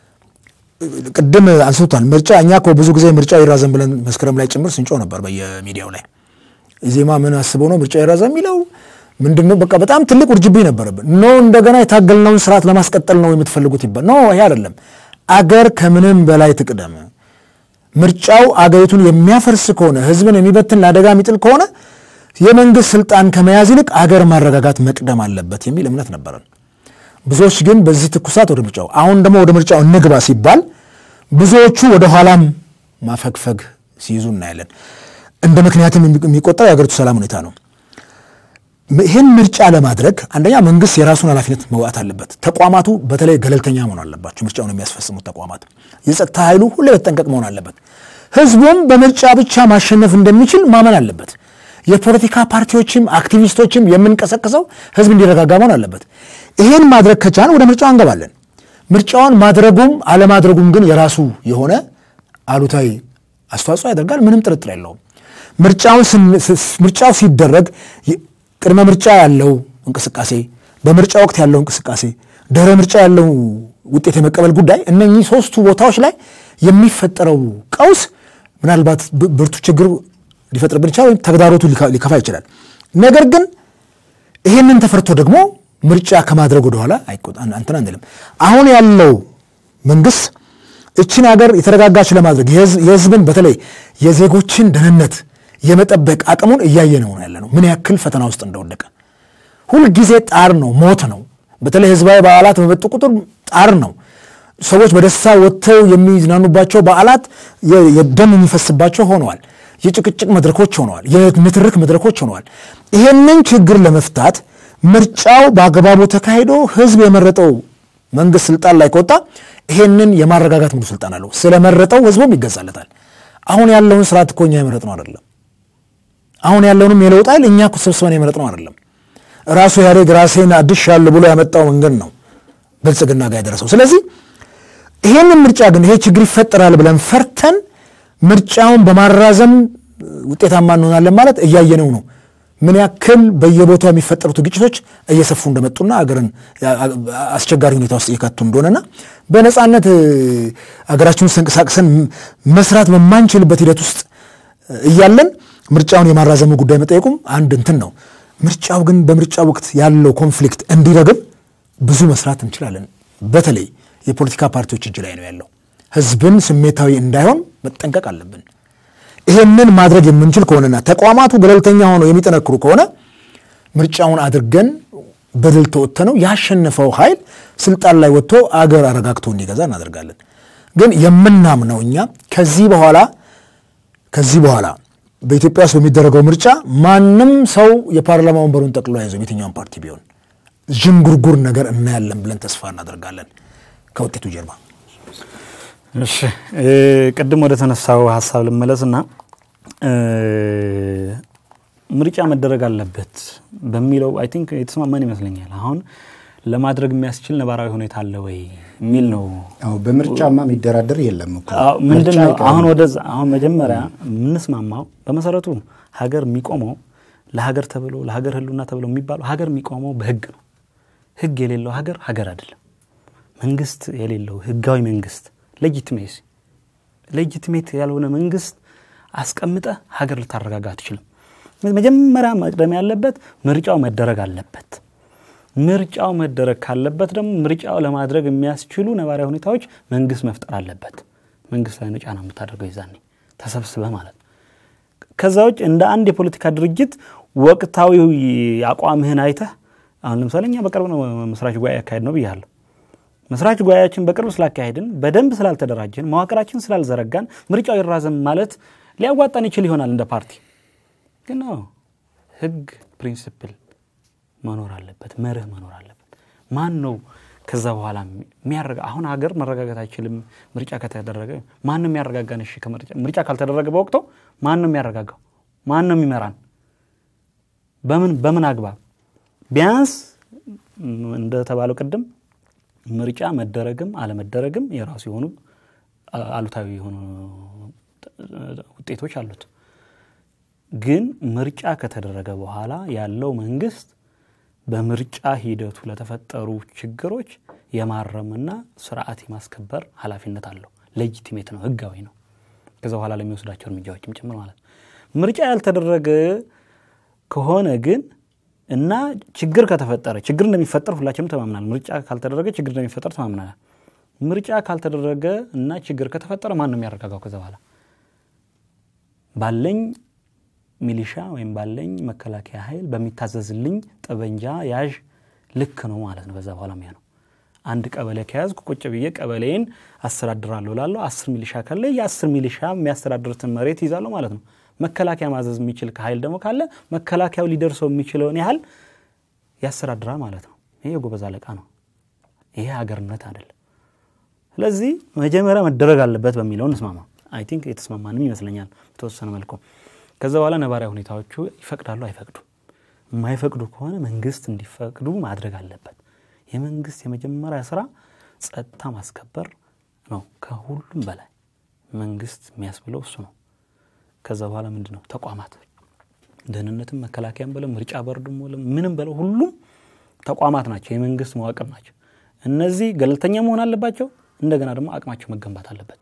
ቅድም አንስቶታል። ምርጫ እኛ እኮ ብዙ ጊዜ ምርጫ ይራዘም ብለን መስከረም ላይ ጭምር ስንጮ ነበር በየሚዲያው ላይ። ኢዜማ ምን አስበው ነው ምርጫ ይራዘም የሚለው ምንድን ነው? በቃ በጣም ትልቅ ውርጅብኝ ነበረብን። ኖ እንደገና የታገልነውን ስርዓት ለማስቀጠል ነው የምትፈልጉት ይባል። ኖ ይሄ አይደለም። አገር ከምንም በላይ ትቅደም። ምርጫው አገሪቱን የሚያፈርስ ከሆነ ህዝብን የሚበትን ለአደጋ የሚጥል ከሆነ የመንግስት ስልጣን ከመያዝ ይልቅ አገር ማረጋጋት መቅደም አለበት የሚል እምነት ነበረን። ብዙዎች ግን በዚህ ትኩሳት ወደ ምርጫው አሁን ደግሞ ወደ ምርጫው እንግባ ሲባል ብዙዎቹ ወደ ኋላም ማፈግፈግ ሲይዙ እናያለን። እንደ ምክንያትም የሚቆጠረው የሀገሪቱ ሰላም ሁኔታ ነው። ይህን ምርጫ ለማድረግ አንደኛ መንግስት የራሱን ኃላፊነት መውጣት አለበት። ተቋማቱ በተለይ ገለልተኛ መሆን አለባቸው። ምርጫውን የሚያስፈጽሙት ተቋማት፣ የጸጥታ ኃይሉ ሁሌ በተጠንቀቅ መሆን አለበት። ህዝቡም በምርጫ ብቻ ማሸነፍ እንደሚችል ማመን አለበት። የፖለቲካ ፓርቲዎችም አክቲቪስቶችም የምንቀሰቅሰው ህዝብ እንዲረጋጋ መሆን አለበት። ይሄን ማድረግ ከቻን ወደ ምርጫው እንገባለን። ምርጫውን ማድረጉም አለማድረጉም ግን የራሱ የሆነ አሉታዊ አስተዋጽኦ ያደርጋል። ምንም ጥርጥር የለውም። ምርጫውን ምርጫው ሲደረግ ቅድመ ምርጫ ያለው እንቅስቃሴ፣ በምርጫ ወቅት ያለው እንቅስቃሴ፣ ድህረ ምርጫ ያለው ውጤት የመቀበል ጉዳይ እነኚህ ሶስቱ ቦታዎች ላይ የሚፈጠረው ቀውስ ምናልባት ብርቱ ችግር ሊፈጥርብን ይችላል፣ ወይም ተግዳሮቱ ሊከፋ ይችላል። ነገር ግን ይህንን ተፈርቶ ደግሞ ምርጫ ከማድረግ ወደኋላ እንትን አንልም። አሁን ያለው መንግስት እችን ሀገር የተረጋጋች ለማድረግ የህዝብን በተለይ የዜጎችን ደህንነት የመጠበቅ አቅሙን እያየ ነው ያለ ነው። ምን ያክል ፈተና ውስጥ እንደወደቀ ሁልጊዜ ጣር ነው፣ ሞት ነው። በተለይ ህዝባዊ በዓላት በመጡ ቁጥር ጣር ነው። ሰዎች በደስታ ወጥተው የሚዝናኑባቸው በዓላት የደም የሚፈስባቸው ሆነዋል። የጭቅጭቅ መድረኮች ሆነዋል። የንትርክ መድረኮች ሆነዋል። ይሄንን ችግር ለመፍታት ምርጫው በአግባቡ ተካሂዶ ህዝብ የመረጠው መንግስት ስልጣን ላይ ከወጣ ይሄንን የማረጋጋት ሙሉ ስልጣን አለው። ስለመረጠው ህዝቡም ይገዛለታል። አሁን ያለውን ስርዓት እኮ እኛ የመረጥነው አይደለም። አሁን ያለውንም የለውጥ ኃይል እኛ እኮ ሰብስበን የመረጥነው አይደለም። ራሱ ኢህአዴግ ራሴን አድሻለሁ ብሎ ያመጣው መንገድ ነው ብልጽግና ጋር የደረሰው። ስለዚህ ይሄንን ምርጫ ግን ይሄ ችግር ይፈጠራል ብለን ፈርተን ምርጫውን በማራዘም ውጤታማ እንሆናለን ማለት እያየነው ነው። ምን ያክል በየቦታው የሚፈጠሩት ግጭቶች እየሰፉ እንደመጡና አገርን አስቸጋሪ ሁኔታ ውስጥ እየከቱ እንደሆነና በነፃነት አገራችን ውስጥ ተንቀሳቅሰን መስራት በማንችልበት ሂደት ውስጥ እያለን ምርጫውን የማራዘሙ ጉዳይ መጠየቁም አንድ እንትን ነው። ምርጫው ግን በምርጫ ወቅት ያለው ኮንፍሊክት እንዲረግብ ብዙ መስራት እንችላለን። በተለይ የፖለቲካ ፓርቲዎች እጅ ላይ ነው ያለው። ህዝብን ስሜታዊ እንዳይሆን መጠንቀቅ አለብን። ይሄንን ማድረግ የምንችል ከሆነና ተቋማቱ ገለልተኛ ሆነው የሚጠነክሩ ከሆነ ምርጫውን አድርገን በድል ተወጥተነው ያሸነፈው ኃይል ስልጣን ላይ ወጥቶ አገር አረጋግቶ እንዲገዛ እናደርጋለን። ግን የምናምነው እኛ ከዚህ በኋላ ከዚህ በኋላ በኢትዮጵያ ውስጥ በሚደረገው ምርጫ ማንም ሰው የፓርላማ ወንበሩን ጠቅሎ አይዘው የትኛውን ፓርቲ ቢሆን ዥንጉርጉር ነገር እናያለን ብለን ተስፋ እናደርጋለን ከውጤቱ ጀርባ። እሺ እ ቅድም ወደ ተነሳው ሀሳብ ልመለስና እ ምርጫ መደረግ አለበት በሚለው አይ ቲንክ የተስማማን ይመስለኛል። አሁን ለማድረግ የሚያስችል ነባራዊ ሁኔታ አለ ወይ የሚል ነው። አዎ በምርጫማ የሚደራደር የለም እኮ አዎ፣ ምንድን ምርጫ ነው አይቀርም። አሁን ወደዛ አሁን መጀመሪያ የምንስማማው በመሰረቱ ሀገር የሚቆመው ለሀገር ተብሎ ለሀገር ሕልውና ተብሎ የሚባለው ሀገር የሚቆመው በህግ ነው። ህግ የሌለው ሀገር ሀገር አይደለም። መንግስት የሌለው ህጋዊ መንግስት ሌጂቲሜሲ ሌጂቲሜት ያልሆነ መንግስት አስቀምጠ ሀገር ልታረጋጋ አትችልም። መጀመሪያ መቅደም ያለበት ምርጫው መደረግ አለበት። ምርጫው መደረግ ካለበት ደግሞ ምርጫው ለማድረግ የሚያስችሉ ነባራዊ ሁኔታዎች መንግስት መፍጠር አለበት። መንግስት ላይ ነው ጫና የምታደርገው ይዛኔ ተሰብስበህ ማለት ነው። ከዛ ውጭ እንደ አንድ የፖለቲካ ድርጅት ወቅታዊ አቋምህን አይተህ አሁን ለምሳሌ እኛ በቅርብ ነው መስራች ጉባኤ ያካሄድ ነው ብያለሁ። መስራች ጉባኤያችን በቅርብ ስላካሄድን በደንብ ስላልተደራጀን መዋቅራችን ስላልዘረጋን ምርጫው ይራዘም ማለት ሊያዋጣን ይችል ይሆናል እንደ ፓርቲ ግን አዎ ህግ ፕሪንሲፕል መኖር አለበት፣ መርህ መኖር አለበት። ማን ነው ከዛ በኋላ የሚያረጋ አሁን ሀገር መረጋጋት አይችልም ምርጫ ከተደረገ ማን ነው የሚያረጋጋን? እሺ ከምርጫ ምርጫ ካልተደረገ በወቅቱ ማን ነው የሚያረጋጋው? ማን ነው የሚመራን? በምን በምን አግባብ? ቢያንስ ም፣ እንደተባለው ቅድም ምርጫ መደረግም አለመደረግም የራሱ የሆኑ አ- አሉታዊ የሆኑ ውጤቶች አሉት። ግን ምርጫ ከተደረገ በኋላ ያለው መንግስት በምርጫ ሂደቱ ለተፈጠሩ ችግሮች የማረምና ስርዓት የማስከበር ኃላፊነት አለው። ሌጂቲሜት ነው፣ ህጋዊ ነው። ከዛ በኋላ ለሚወስዳቸው እርምጃዎችም ጭምር ማለት ነው። ምርጫ ያልተደረገ ከሆነ ግን እና ችግር ከተፈጠረ ችግር እንደሚፈጠር ሁላችንም ተማምናል። ምርጫ ካልተደረገ ችግር እንደሚፈጠር ተማምናል። ምርጫ ካልተደረገ እና ችግር ከተፈጠረ ማን ነው የሚያረጋጋው? ከዛ በኋላ ባለኝ ሚሊሻ ወይም ባለኝ መከላከያ ኃይል በሚታዘዝልኝ ጠበንጃ ያዥ ልክ ነው ማለት ነው። በዛ በኋላ ሚያ ነው አንድ ቀበሌ ከያዝኩ ቁጭ ብዬ ቀበሌን አስተዳድራለሁ ላለሁ አስር ሚሊሻ ካለ የአስር ሚሊሻ የሚያስተዳድሩትን መሬት ይዛለሁ ማለት ነው። መከላከያ ማዘዝ የሚችል ኃይል ደግሞ ካለ መከላከያው ሊደርሰው የሚችለውን ያህል ያስተዳድራል ማለት ነው። ይሄ የጎበዝ አለቃ ነው። ይሄ ሀገርነት አይደለም። ስለዚህ መጀመሪያ መደረግ አለበት በሚለው እንስማማ። አይ ቲንክ የተስማማንም ይመስለኛል በተወሰነ መልኩ። ከዛ በኋላ ነባራዊ ሁኔታዎቹ ይፈቅዳሉ አይፈቅዱም። የማይፈቅዱ ከሆነ መንግስት እንዲፈቅዱ ማድረግ አለበት። የመንግስት የመጀመሪያ ስራ ጸጥታ ማስከበር ነው። ከሁሉም በላይ መንግስት የሚያስብለው እሱ ነው። ከዛ በኋላ ምንድን ነው ተቋማት ደህንነትም፣ መከላከያም በለው ምርጫ ቦርድም በለው ምንም በለው ሁሉም ተቋማት ናቸው፣ የመንግስት መዋቅር ናቸው። እነዚህ ገለልተኛ መሆን አለባቸው። እንደገና ደግሞ አቅማቸው መገንባት አለበት።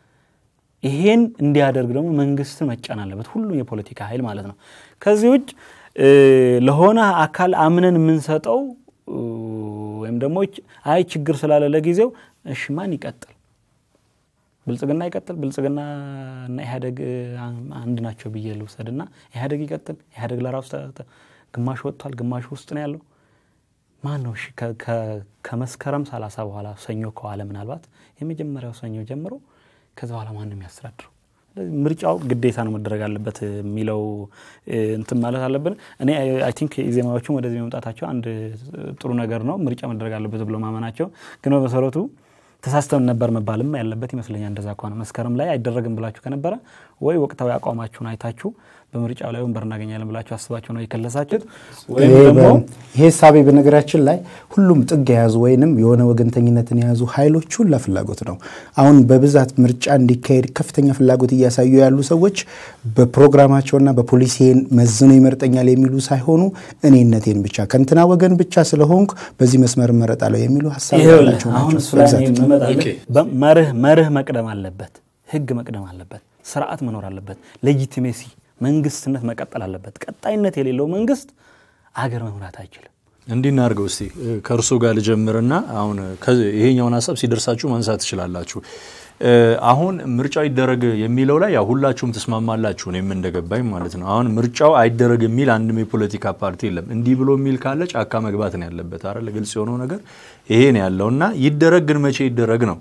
ይሄን እንዲያደርግ ደግሞ መንግስትን መጫን አለበት፣ ሁሉም የፖለቲካ ኃይል ማለት ነው። ከዚህ ውጭ እ ለሆነ አካል አምነን የምንሰጠው እ ወይም ደግሞ አይ ችግር ስላለ ለጊዜው እሺ ማን ይቀጥል? ብልጽግና ይቀጥል? ብልጽግና እና ኢህአዴግ እ አንድ ናቸው ብዬ ልውሰድና ኢህአዴግ ይቀጥል? ኢህአዴግ ለራሱ ተ- ተ- ግማሽ ወጥቷል፣ ግማሽ ውስጥ ነው ያለው። ማን ነው እሺ ከ- ከ- ከመስከረም ሰላሳ በኋላ ሰኞ ከዋለ ምናልባት የመጀመሪያው ሰኞ ጀምሮ ከዛ በኋላ ማን ነው የሚያስተዳድረው? ስለዚህ ምርጫው ግዴታ ነው መደረግ አለበት የሚለው እ እንትን ማለት አለብን። እኔ አይ ቲንክ ኢዜማዎቹም ወደዚህ መምጣታቸው አንድ ጥሩ ነገር ነው። ምርጫ መደረግ አለበት ብሎ ማመናቸው ግን በመሰረቱ ተሳስተን ነበር መባልም ያለበት ይመስለኛል። እንደዛ ከሆነ መስከረም ላይ አይደረግም ብላችሁ ከነበረ ወይ ወቅታዊ አቋማችሁን አይታችሁ በምርጫው ላይ ወንበር እናገኛለን ብላችሁ አስባችሁ ነው የከለሳችሁት ወይም ይሄ ደግሞ በ- ይሄ ሳቤ በነገራችን ላይ ሁሉም ጥግ የያዙ ወይንም የሆነ ወገንተኝነትን የያዙ ኃይሎች ሁላ ፍላጎት ነው። አሁን በብዛት ምርጫ እንዲካሄድ ከፍተኛ ፍላጎት እያሳዩ ያሉ ሰዎች በፕሮግራማቸውና በፖሊሲን መዝኖ ይመርጠኛል የሚሉ ሳይሆኑ እኔነቴን ብቻ ከእንትና ወገን ብቻ ስለሆንኩ በዚህ መስመር እመረጣለሁ የሚሉ ሀሳብ ይኸውልህ ያላቸው አሁን ናቸው እሱ ላይ በብዛት። እኔ የምመጣልህ ኦኬ። በ- መርህ መርህ መቅደም አለበት፣ ህግ መቅደም አለበት፣ ስርዓት መኖር አለበት፣ ሌጂቲሜሲ መንግስትነት መቀጠል አለበት። ቀጣይነት የሌለው መንግስት አገር መምራት አይችልም። እንዲህ እናድርገው እስቲ እ፣ ከእርሶ ጋር ልጀምርና አሁን ከ- ይሄኛውን ሀሳብ ሲደርሳችሁ ማንሳት ትችላላችሁ። እ፣ አሁን ምርጫው ይደረግ የሚለው ላይ ያው ሁላችሁም ትስማማላችሁ፣ እኔም እንደገባኝ ማለት ነው። አሁን ምርጫው አይደረግ የሚል አንድም የፖለቲካ ፓርቲ የለም። እንዲህ ብሎ የሚል ካለ ጫካ መግባት ነው ያለበት አይደል? ግልጽ የሆነው ነገር ይሄ ነው ያለው እና ይደረግ ግን መቼ ይደረግ ነው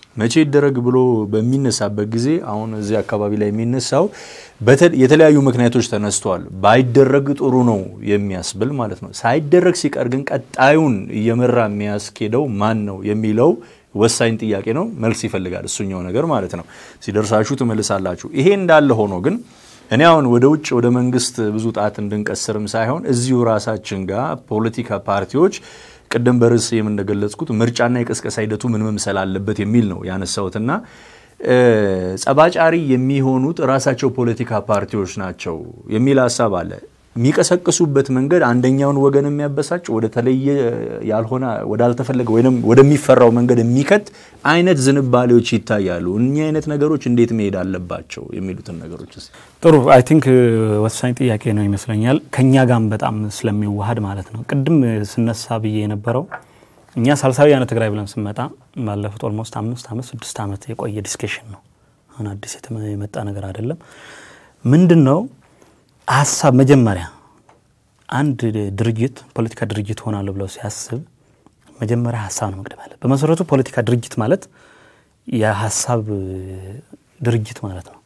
መቼ ይደረግ ብሎ በሚነሳበት ጊዜ አሁን እዚህ አካባቢ ላይ የሚነሳው በተ- የተለያዩ ምክንያቶች ተነስተዋል። ባይደረግ ጥሩ ነው የሚያስብል ማለት ነው። ሳይደረግ ሲቀር ግን ቀጣዩን እየመራ የሚያስኬደው ማን ነው የሚለው ወሳኝ ጥያቄ ነው። መልስ ይፈልጋል እሱኛው ነገር ማለት ነው። ሲደርሳችሁ ትመልሳላችሁ። ይሄ እንዳለ ሆኖ ግን እኔ አሁን ወደ ውጭ ወደ መንግስት ብዙ ጣት እንድንቀስርም ሳይሆን እዚሁ ራሳችን ጋር ፖለቲካ ፓርቲዎች ቅድም በርዕስ የምንገለጽኩት ምርጫና የቅስቀሳ ሂደቱ ምን መምሰል አለበት የሚል ነው ያነሳሁትና እ፣ ጸባጫሪ የሚሆኑት ራሳቸው ፖለቲካ ፓርቲዎች ናቸው የሚል ሀሳብ አለ። የሚቀሰቅሱበት መንገድ አንደኛውን ወገን የሚያበሳጭ ወደ ተለየ ያልሆነ ወዳልተፈለገ ወይም ወደሚፈራው መንገድ የሚከት አይነት ዝንባሌዎች ይታያሉ። እኚህ አይነት ነገሮች እንዴት መሄድ አለባቸው የሚሉትን ነገሮች እስኪ ጥሩ አይ ቲንክ ወሳኝ ጥያቄ ነው ይመስለኛል። ከኛ ጋም በጣም ስለሚዋሃድ ማለት ነው። ቅድም ስነሳ ብዬ የነበረው እኛ ሳልሳዊ ያነ ትግራይ ብለን ስንመጣ ባለፉት ኦልሞስት አምስት ዓመት ስድስት ዓመት የቆየ ዲስከሽን ነው። አሁን አዲስ የተመ- የመጣ ነገር አይደለም። ምንድን ነው ሀሳብ መጀመሪያ አንድ ድርጅት ፖለቲካ ድርጅት ሆናለሁ ብለው ሲያስብ መጀመሪያ ሀሳብ ነው መቅደም ያለ። በመሰረቱ ፖለቲካ ድርጅት ማለት የሀሳብ ድርጅት ማለት ነው።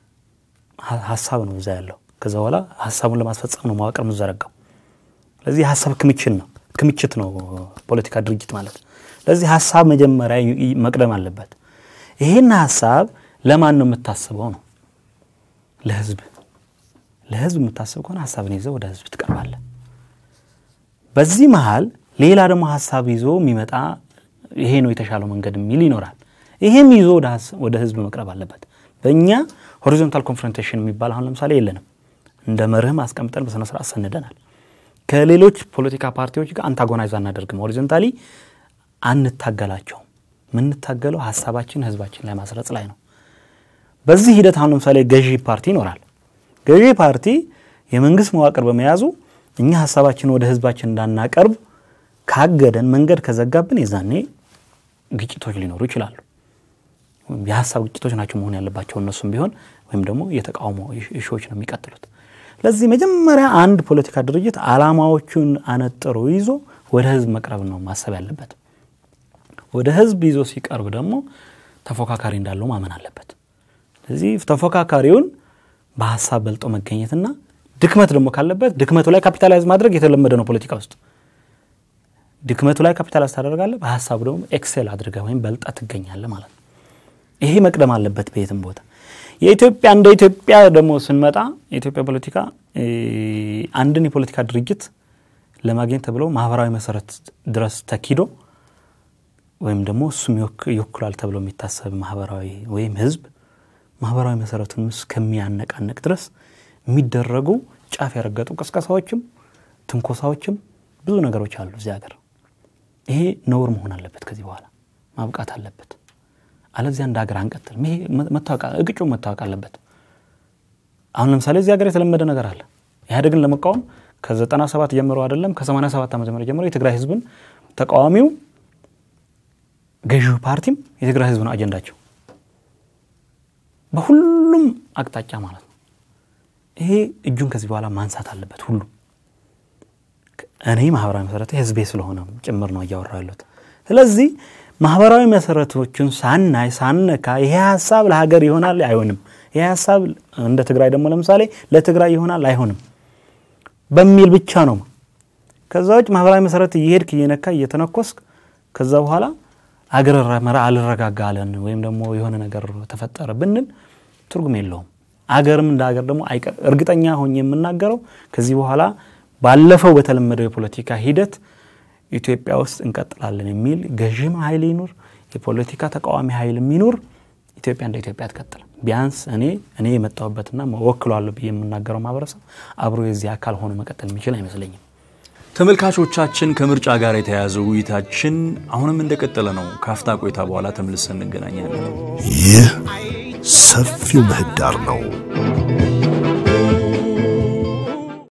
ሀ- ሀሳብ ነው እዛ ያለው። ከዛ በኋላ ሀሳቡን ለማስፈጸም ነው መዋቅር የምዘረጋው። ስለዚህ የሀሳብ ክምችት ነው ክምችት ነው ፖለቲካ ድርጅት ማለት። ስለዚህ ሀሳብ መጀመሪያ ይ- ይ- መቅደም አለበት። ይሄን ሀሳብ ለማን ነው የምታስበው ነው? ለህዝብ። ለህዝብ የምታስብ ከሆነ ሀሳብን ይዘው ወደ ህዝብ ትቀርባለህ። በዚህ መሀል ሌላ ደግሞ ሀሳብ ይዞ የሚመጣ ይሄ ነው የተሻለው መንገድ የሚል ይኖራል። ይሄም ይዞ ወደ ሀስ- ወደ ህዝብ መቅረብ አለበት። በእኛ ሆሪዞንታል ኮንፍሮንቴሽን የሚባል አሁን ለምሳሌ የለንም። እንደ መርህም አስቀምጠን በስነ ስርዓት ሰንደናል። ከሌሎች ፖለቲካ ፓርቲዎች ጋር አንታጎናይዝ አናደርግም። ሆሪዞንታሊ አንታገላቸውም። የምንታገለው ሀሳባችን ህዝባችን ላይ ማስረጽ ላይ ነው። በዚህ ሂደት አሁን ለምሳሌ ገዢ ፓርቲ ይኖራል። ገዢ ፓርቲ የመንግስት መዋቅር በመያዙ እኛ ሀሳባችን ወደ ህዝባችን እንዳናቀርብ ካገደን፣ መንገድ ከዘጋብን የዛኔ ግጭቶች ሊኖሩ ይችላሉ። የሀሳብ ግጭቶች ናቸው መሆን ያለባቸው እነሱም ቢሆን ወይም ደግሞ የተቃውሞ እሾዎች ነው የሚቀጥሉት። ለዚህ መጀመሪያ አንድ ፖለቲካ ድርጅት አላማዎቹን አነጥሮ ይዞ ወደ ህዝብ መቅረብ ነው ማሰብ ያለበት። ወደ ህዝብ ይዞ ሲቀርብ ደግሞ ተፎካካሪ እንዳለው ማመን አለበት። ስለዚህ ተፎካካሪውን በሀሳብ በልጦ መገኘትና ድክመት ደግሞ ካለበት ድክመቱ ላይ ካፒታላይዝ ማድረግ የተለመደ ነው ፖለቲካ ውስጥ። ድክመቱ ላይ ካፒታላይዝ ታደርጋለህ፣ በሀሳቡ ደግሞ ኤክሴል አድርገህ ወይም በልጣ ትገኛለህ ማለት ነው። ይሄ መቅደም አለበት በየትም ቦታ። የኢትዮጵያ እንደ ኢትዮጵያ ደግሞ ስንመጣ የኢትዮጵያ ፖለቲካ እ፣ አንድን የፖለቲካ ድርጅት ለማግኘት ተብሎ ማህበራዊ መሰረት ድረስ ተኪዶ ወይም ደግሞ እሱም ይወክ- ይወክላል ተብሎ የሚታሰብ ማህበራዊ ወይም ህዝብ ማህበራዊ መሰረቱን እስከሚያነቃነቅ ድረስ የሚደረጉ ጫፍ ያረገጡ ቅስቀሳዎችም ትንኮሳዎችም ብዙ ነገሮች አሉ እዚህ ሀገር። ይሄ ነውር መሆን አለበት፣ ከዚህ በኋላ ማብቃት አለበት። አለዚያ እንደ ሀገር አንቀጥልም። ይሄ መታወቅ እቅጩ መታወቅ አለበት። አሁን ለምሳሌ እዚህ ሀገር የተለመደ ነገር አለ። ኢህአዴግን ለመቃወም ከዘጠና ሰባት ጀምሮ አይደለም ከሰማንያ ሰባት ዓመተ ምህረት ጀምሮ የትግራይ ህዝብን ተቃዋሚው ገዢው ፓርቲም የትግራይ ህዝብ ነው አጀንዳቸው በሁሉም አቅጣጫ ማለት ነው። ይሄ እጁን ከዚህ በኋላ ማንሳት አለበት ሁሉም። እኔ ማህበራዊ መሰረቱ ህዝቤ ስለሆነ ጭምር ነው እያወራ ያለሁት። ስለዚህ ማህበራዊ መሰረቶችን ሳናይ ሳነካ ይሄ ሀሳብ ለሀገር ይሆናል አይሆንም፣ ይሄ ሀሳብ እንደ ትግራይ ደግሞ ለምሳሌ ለትግራይ ይሆናል አይሆንም በሚል ብቻ ነው። ከዛ ውጭ ማህበራዊ መሰረት እየሄድክ እየነካ እየተነኮስክ ከዛ በኋላ አገር አልረጋጋ አለን ወይም ደግሞ የሆነ ነገር ተፈጠረ ብንል ትርጉም የለውም። አገርም እንደ አገር ደግሞ አይቀር እርግጠኛ ሆኜ የምናገረው ከዚህ በኋላ ባለፈው በተለመደው የፖለቲካ ሂደት ኢትዮጵያ ውስጥ እንቀጥላለን የሚል ገዥም ኃይል ይኑር የፖለቲካ ተቃዋሚ ኃይል የሚኑር ኢትዮጵያ እንደ ኢትዮጵያ አትቀጥልም። ቢያንስ እኔ እኔ የመጣሁበትና ወክሏለሁ ብዬ የምናገረው ማህበረሰብ አብሮ የዚህ አካል ሆኖ መቀጠል የሚችል አይመስለኝም። ተመልካቾቻችን ከምርጫ ጋር የተያያዘው ውይይታችን አሁንም እንደቀጠለ ነው። ካፍታ ቆይታ በኋላ ተመልሰን እንገናኛለን። ይህ ሰፊው ምህዳር ነው።